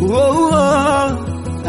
oh, oh,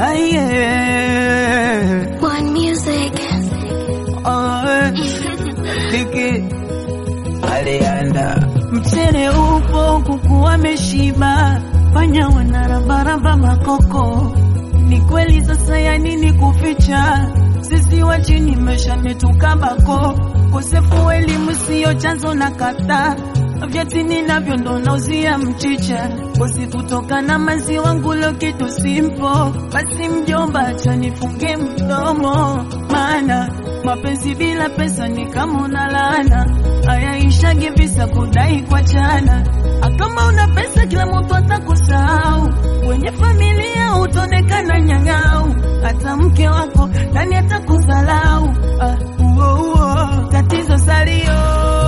aye. One music. Oh, Diki alianda mchele upo, kuku wameshiba, panya wanarabaraba makoko. Ni kweli sasa, ya nini kuficha? Sisi wa chini maisha metukabako, kosefu elimu siyo chanzo na kata vyeti ninavyo ndo nauzia mchicha, kosi kutoka na maziwa ngulo kitu simpo. Basi mjomba, acha nifunge mdomo, maana mapenzi bila pesa ni kama unalana, ayaishagi visa kudai kwa chana. Akama una pesa kila mtu atakusahau, kwenye familia utaonekana nyang'au, hata mke wako nani atakuzalau. Ah, uo, uo, tatizo salio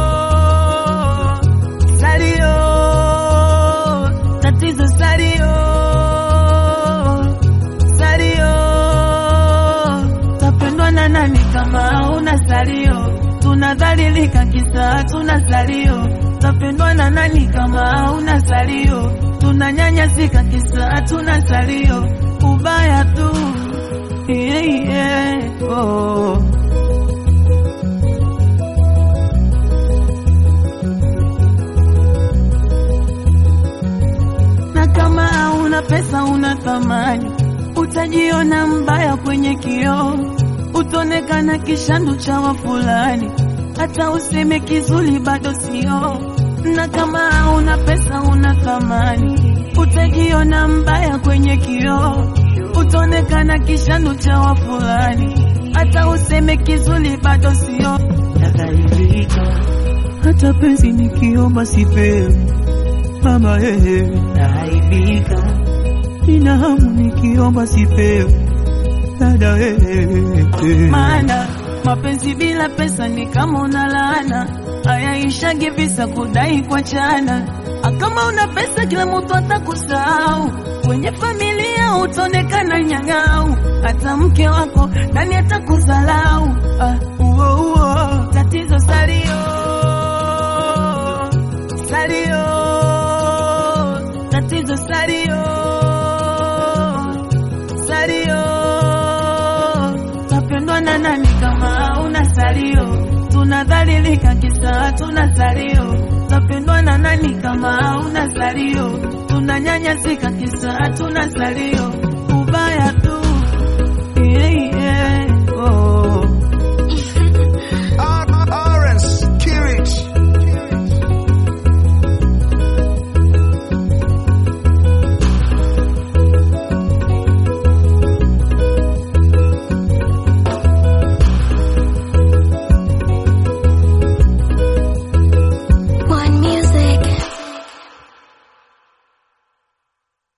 salio, tatizo salio salio, tapendwa na nani kama una salio? Tunadhalilika kisa tuna salio, tapendwa na nani kama una salio? Tunanyanyasika kisa tuna salio, ubaya tu yeah, yeah, oh. na kama hauna pesa una thamani, utajiona mbaya kwenye kioo, utaonekana kishandu cha wafulani, hata useme kizuri bado sio. Na kama hauna pesa una thamani, utajiona mbaya kwenye kioo, utaonekana kishandu cha wafulani, hata useme kizuri bado sio. Nadhalilika hata penzi nikiomba sipewi mama yeye naaibika, nina hamu nikiomba sipewi dada yeye, maana mapenzi bila pesa ni kama unalaana, ayaishagi visa kudai kwa chana. Akama una pesa kila mtu atakusahau, kwenye familia utaonekana nyang'au, hata mke wako nani atakuzalau. Ah, uo, uo, tatizo salio salio tatizo salio salio, tapendwa na nani kama una salio? Tunadhalilika kisa tuna salio, tapendwa na nani kama una salio? Tunanyanyasika kisa tuna salio,